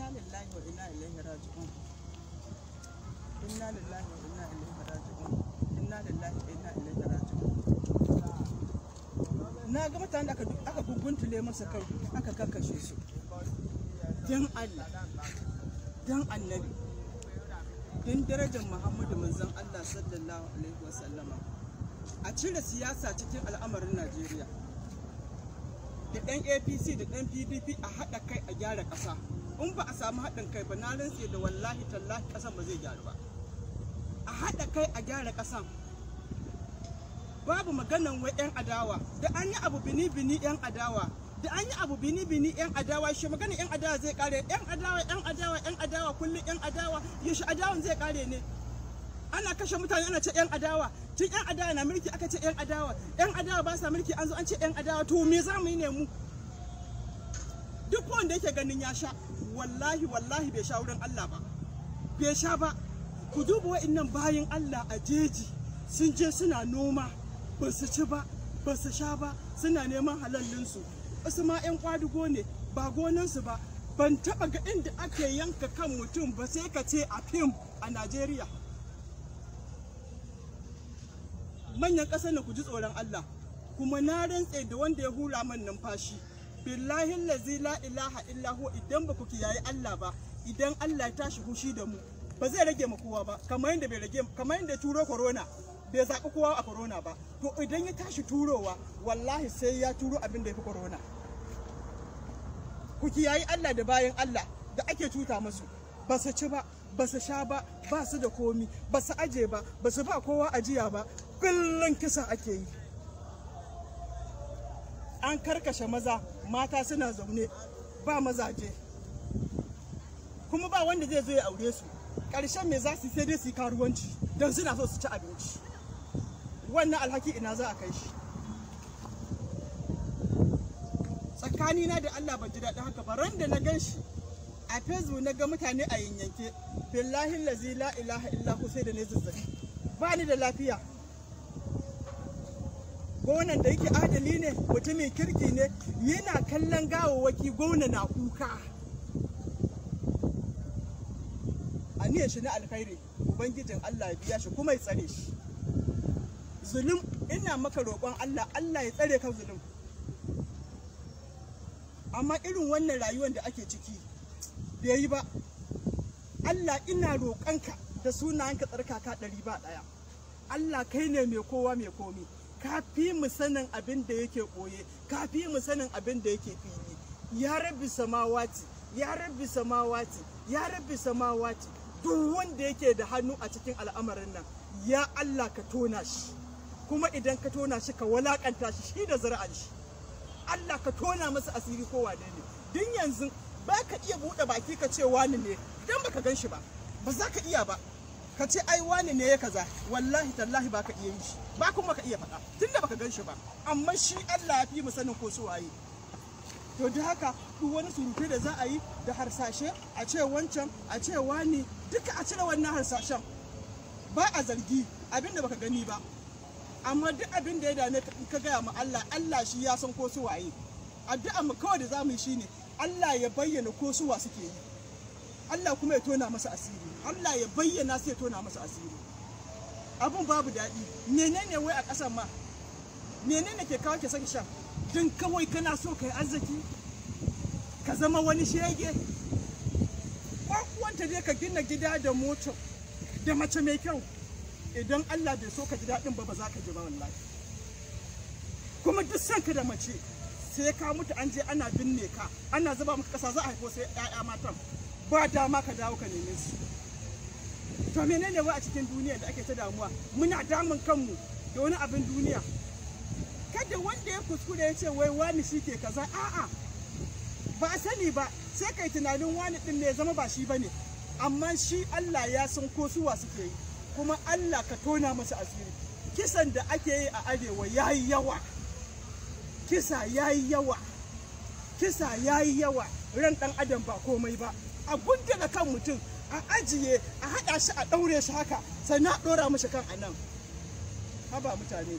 inna lillahi wa inna ilaihi raji'un inna lillahi wa inna ilaihi raji'un inna lillahi wa inna ilaihi raji'un na ga mutanen da aka aka guguntule masa kai aka kakkashe su dan Allah dan annabi dan darajar Muhammadu manzon Allah sallallahu alaihi wasallama a cire siyasa cikin al'amarin Najeriya da ɗan apc da ɗan pdp a haɗa kai a gyara ƙasa in ba a samu haɗin kai ba na rantse da wallahi tallahi ƙasan ba zai gyaru ba a haɗa kai a gyara ƙasan babu maganan wai 'yan adawa da an yi abu bini bini 'yan adawa da an yi abu bini bini 'yan adawa shi magana 'yan adawa zai kare 'yan adawa 'yan adawa 'yan adawa kullum 'yan adawa yaushe adawan zai kare ne ana kashe mutane ana ce 'yan adawa tun 'yan adawa na mulki aka ce 'yan adawa 'yan adawa ba sa mulki an zo an ce 'yan adawa to me za mu yi ne mu duk wanda yake ganin ya sha wallahi wallahi bai sha wurin Allah ba bai sha ba ku duba wa'annan bayan Allah a jeji sun je suna noma ba su ci ba ba su sha ba suna neman halallinsu wasu ma 'yan kwadugo ne ba gonansu ba ban taba ga inda ake yanka kan mutum ba sai ka ce a fim a Najeriya manyan ƙasar na ku ji tsoron Allah kuma na rantse da wanda ya hura man numfashi billahi lazi la ilaha illa huwa idan ba ku kiyaye Allah ba idan Allah ya tashi hushi da mu ba zai rage mu kowa ba kamar yadda bai rage kamar yadda turo corona bai zaɓi kowa a corona ba to idan ya tashi turowa wallahi sai ya turo abin da ya fi corona ku kiyaye Allah da bayan Allah da ake cuta musu ba su ci ba ba su sha ba ba su da komi ba su aje ba ba su ba kowa ajiya ba kullum kisa ake yi an karkashe maza mata suna zaune ba mazaje kuma ba wanda zai zo ya aure su ƙarshen me za su sai dai su yi karuwanci don suna so su ci abinci wannan alhaki ina za a kai shi tsakanina da Allah ban ji daɗin haka ba ran da na gan shi a facebook na ga mutane a yanyanke billahi lazi la ilaha illa sai da ne zazzabi ba ni da lafiya gonan da yake adali ne mutumin kirki ne yana kallon gawawwaki gona na kuka aniyar shi na alkhairi ubangijin Allah ya biya shi kuma ya tsare shi zulum ina maka roƙon Allah Allah ya tsare ka zulum amma irin wannan rayuwar da ake ciki bai yi ba Allah ina roƙonka da sunayenka tsarkaka ɗari ba ɗaya Allah kai ne mai kowa mai komi ka fi mu sanin abin da yake ɓoye ka fi mu sanin abin da yake fili ya rabbi samawati ya rabbi samawati ya rabbi samawati duk wanda yake da hannu a cikin al'amarin nan ya Allah ka tona shi kuma idan ka tona shi ka walakanta shi shi da zara'an shi Allah ka tona masa asiri ko wane ne din yanzu ba ka iya buɗe baki ka ce wani ne idan baka gan shi ba ba za ka iya ba ka ce ai wani ne ya kaza wallahi tallahi ba ka iya yi shi ba kuma ka iya faɗa tunda baka gan shi ba amma shi Allah ya fi mu sanin ko su waye to da haka duk wani surutai da za a yi da harsashe a ce wancan a ce wani duka a cire wannan harsashen ba a zargi abinda baka gani ba amma duk abin da ya dame ka gaya ma Allah Allah shi ya san ko su waye addu'a mu kawai da zamu yi shine Allah ya bayyana ko su wa suke yi Allah kuma ya tona masa asiri Allah ya bayyana sai ya tona masa asiri abun babu daɗi menene wai a ƙasan ma menene ke kawo ke saki shan din kawai kana so kai arziki ka zama wani shege ko kuwanta dai ka gina gida da mota da mace mai kyau idan Allah bai so ka ji daɗin ba ba za ka ji ba wallahi kuma duk sanka da mace sai ka mutu an je ana binne ka ana zuba maka ƙasa za a haifo sai ƴaƴa matan ba dama ka dawo ka neme su to menene wai a cikin duniya da ake ta damuwa muna damun kanmu da wani abin duniya kada wanda ya kuskure ya ce wai wani shi ke kaza a'a ba a sani ba sai kai tunanin wani din ne ya zama ba shi bane amma shi Allah ya san ko suwa suke yi kuma Allah ka tona masa asiri kisan da ake yi a arewa yayi yawa kisa yayi yawa kisa yayi yawa ran dan adam ba komai ba a gundula kan mutum a ajiye a haɗa shi a ɗaure shi haka sannan a ɗora mashi kan anan haba mutane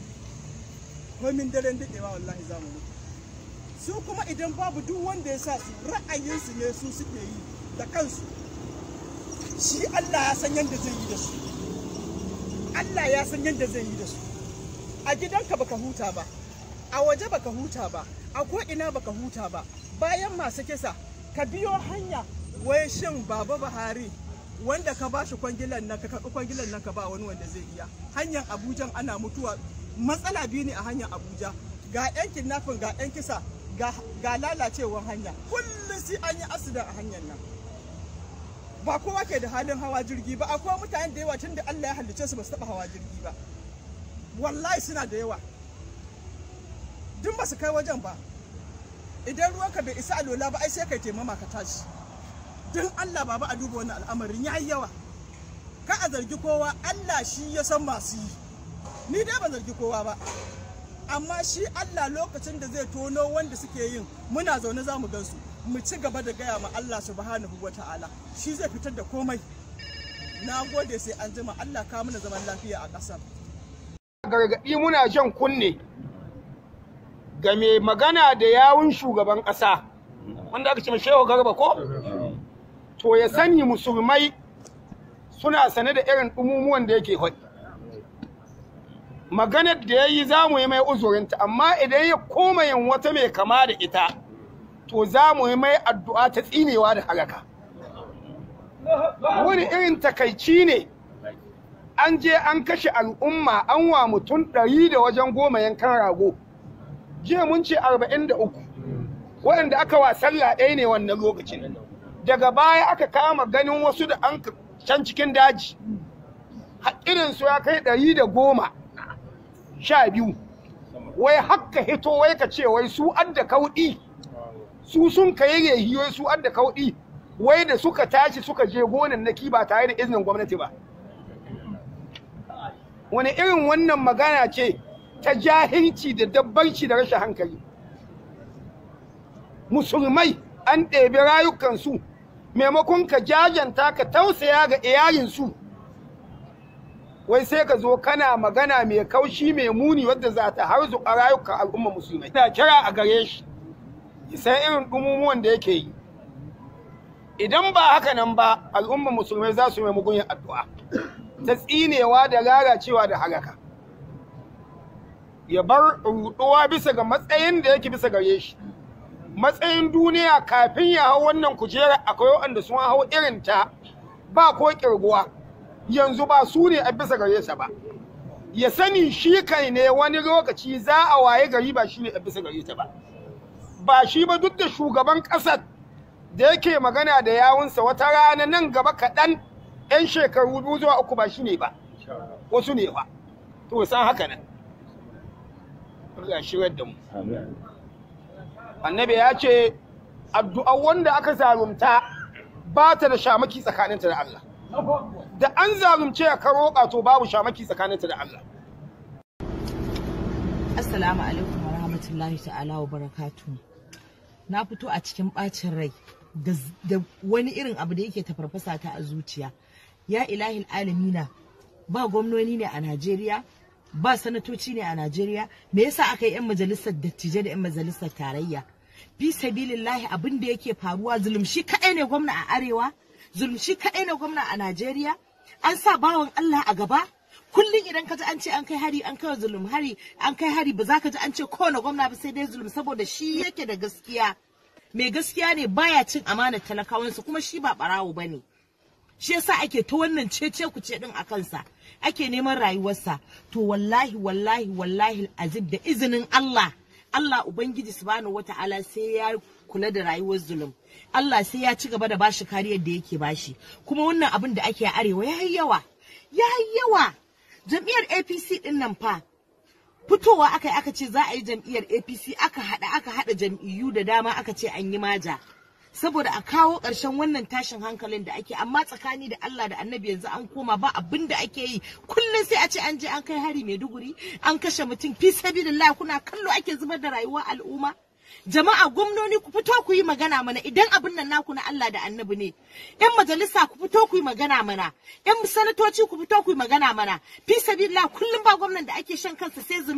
komin daren daɗewa wallahi za mu mutu su kuma idan babu duk wanda ya sa su ra'ayinsu ne su suke yi da kansu shi Allah ya san yadda zai yi da su Allah ya san yadda zai yi da su a gidanka baka huta ba a waje baka huta ba a ko ina baka huta ba bayan masu kisa ka biyo hanya wai shin baba Buhari wanda ka ba shi kwangilan nan ka karɓi kwangilan nan ka ba wani wanda zai iya hanyar Abuja ana mutuwa matsala biyu ne a hanyar Abuja ga yan kidnapping ga yan kisa ga, ga lalacewar hanya kullum sai an yi asida a hanyar nan ba kowa ke da halin hawa jirgi ba akwai mutanen da yawa tunda Allah ya halicce su ba su taba hawa jirgi ba wallahi suna da yawa duk ba su kai wajen ba idan ruwanka bai isa alola ba ai sai kai taimama ka tashi don Allah baba a duba wannan al'amarin ya yi yawa ka a zargi kowa Allah shi ya san masu yi ni dai ban zargi kowa ba amma shi Allah lokacin da zai tono wanda suke yin muna zaune za mu gansu mu ci gaba da gaya ma Allah subhanahu wa ta'ala shi zai fitar da komai na gode sai an jima Allah ka mana zaman lafiya a ƙasar gargaɗi muna jan kunne ga mai magana da yawun shugaban ƙasa wanda aka ce mai shehu garba ko to ya sani musulmai suna sane da irin ɗumumuwan da yake faɗi maganar da ya yi za mu yi mai uzurinta amma idan ya koma yin wata mai kama da ita to za mu yi mai addu'a ta tsinewa da haraka wani irin takaici ne an je an kashe al'umma an wa mutum ɗari da wajen goma yankan rago jiya mun ce arba'in da uku waɗanda aka wa sallah ɗaya ne wannan lokacin daga baya aka kama ganin wasu da an can cikin daji irinsu ya kai ɗari da goma sha biyu wai hakka hito wai ka ce wai su adda kauɗi su sun kai rehi wai su adda kauɗi wai da suka tashi suka je gonan naki ba tare da izinin gwamnati ba wani irin wannan magana ce ta jahilci da dabbarci da rashin hankali musulmai an ɗebi rayukansu maimakon ka jajanta ka tausaya ga iyalinsu wai sai ka zo kana magana mai kaushi mai muni wadda za ta harzuka rayukan al'umma musulmai ina kira a gare shi san irin ɗumumuwan da yake yi idan ba haka nan ba al'umma musulmai za su yi mugun addu'a ta tsinewa da lalacewa da haraka ya bar ruɗuwa bisa ga matsayin da yake bisa gare shi matsayin duniya kafin ya hau wannan kujera akwai waɗanda sun hau irin ta ba ko kirguwa yanzu ba su ne a bisa gare sa ba ya sani shi kai ne wani lokaci za a waye gari ba shi ne a bisa gare ta ba ba shi ba duk da shugaban ƙasar da yake magana da yawunsa wata rana nan gaba kaɗan 'yan shekaru biyu zuwa uku ba shi ne ba wasu ne ba to san haka nan Allah shirar da mu annabi ya ce addu'a wanda aka zarumta ba ta da shamaki tsakaninta da Allah da an zarumce ka roƙa to babu shamaki tsakaninta da Allah Assalamu alaikum wa rahmatullahi ta'ala wa barakatu. Na fito a cikin ɓacin rai da wani irin abu da yake tafarfasa ta a zuciya. Ya ilahil alamina ba gwamnoni ne a Najeriya, ba sanatoci ne a Najeriya, me yasa aka yi 'yan majalisar dattijai da 'yan majalisar tarayya? Fi sabilillahi abin da yake faruwa zulumshi kaɗai ne gwamna a Arewa, zulumshi kaɗai ne gwamna a Najeriya, an sa bawan Allah a gaba, kullum idan ka ji an ce an kai hari an kai zulum hari an kai hari ba za ka ji an ce kowane gwamna ba sai dai zulum saboda shi yake da gaskiya mai gaskiya ne baya cin amanar talakawansa kuma shi ba barawo ba ne shi yasa ake ta wannan cece ku ce din a kansa ake neman rayuwarsa to wallahi wallahi wallahi azib da izinin Allah Allah ubangiji subhanahu wataala sai ya kula da rayuwar zulum Allah sai ya ci gaba da bashi kariyar da yake bashi kuma wannan abin da ake a arewa yayi yawa yayi yawa jam'iyyar apc din nan fa fitowa aka yi aka ce za a yi jam'iyyar apc aka haɗa aka haɗa jam'iyyu da dama aka ce an yi maja saboda a kawo ƙarshen wannan tashin hankalin da ake amma tsakani da Allah da annabi yanzu an koma ba abin da ake yi kullum sai a ce an je an kai hari maiduguri an kashe mutum fi sabilillah kuna kallo ake zubar da rayuwar al'umma jama'a gwamnoni ku fito ku yi magana mana idan abin nan naku na Allah da annabi ne yan majalisa ku fito ku yi magana mana yan sanatoci ku fito ku yi magana mana fi sabilillah kullum ba gwamnan da ake shan kansa sai zulum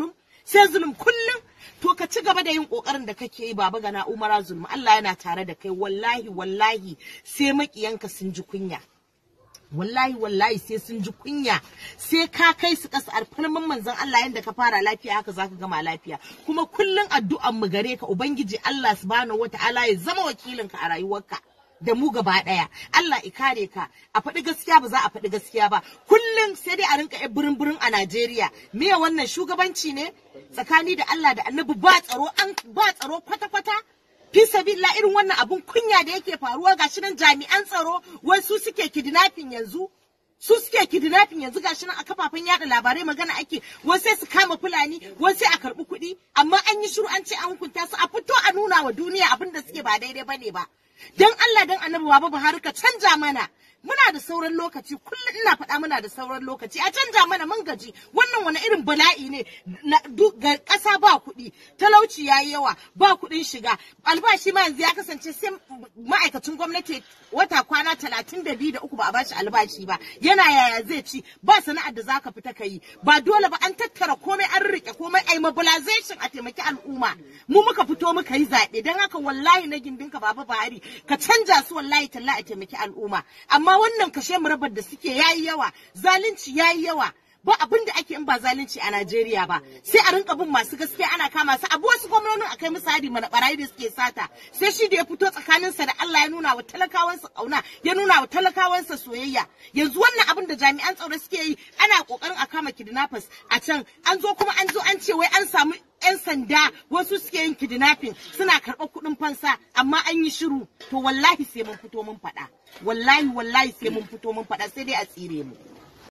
sai zulum kullum to ka ci gaba da yin kokarin da kake yi baba gana umara zulum Allah yana tare da kai wallahi wallahi sai makiyanka sun ji kunya wallahi wallahi sai sun ji kunya sai ka kai su kasa alfarman manzon Allah yanda ka fara lafiya haka zaka gama lafiya kuma kullun addu'an mu gare ka ubangiji Allah subhanahu wataala ya zama wakilin ka a rayuwarka da mu gaba daya Allah ya kare ka a faɗi gaskiya ba za a faɗi gaskiya ba kullum sai dai a rinka yan birin birin a Najeriya me wannan shugabanci ne tsakani da Allah da Annabi ba tsaro an ba tsaro kwata kwata fi sabila irin wannan abun kunya da yake faruwa gashi nan jami'an tsaro wai su suke kidnapping yanzu su suke kidnapping yanzu gashi nan a kafafen yada labarai magana ake wai sai su kama fulani wai sai a karbi kuɗi amma an yi shiru an ce an hukunta su a fito a nuna wa duniya abin da suke ba daidai bane ba dan Allah dan Annabi Baba Buhari ka canja mana muna da sauran lokaci kullum ina faɗa muna da sauran lokaci a canja mana mun gaji wannan wani irin bala'i ne ga ƙasa ba kuɗi talauci ya yi yawa ba kuɗin shiga albashi ma yanzu ya kasance sai ma'aikacin gwamnati wata kwana talatin da biyu da uku ba a bashi albashi ba yana yaya zai ci ba sana'ar da zaka fita ka yi ba dole ba an tattara komai an rike komai ai mobilization a taimaki al'umma mu muka fito muka yi zaɓe don haka wallahi na gindinka baba Buhari ka canja su wallahi talla a taimaki al'umma amma wannan kashe murabar da suke yayi yawa zalunci yayi yawa ba abin da ake in ba zalunci a Najeriya ba sai a rinka bin masu gaskiya ana kama su abu wasu gwamnonin akai musu hadi mana barayi da suke sata sai shi da ya fito tsakaninsa da Allah ya nuna wa talakawansa kauna ya nuna wa talakawansa soyayya yanzu wannan abin da jami'an tsaro suke yi ana kokarin a kama kidnappers a can an zo kuma an zo an ce wai an samu 'yan sanda wasu suke yin kidnapping suna karɓar kuɗin fansa amma an yi shiru to wallahi sai mun fito mun faɗa wallahi wallahi sai mun fito mun faɗa sai dai a tsire mu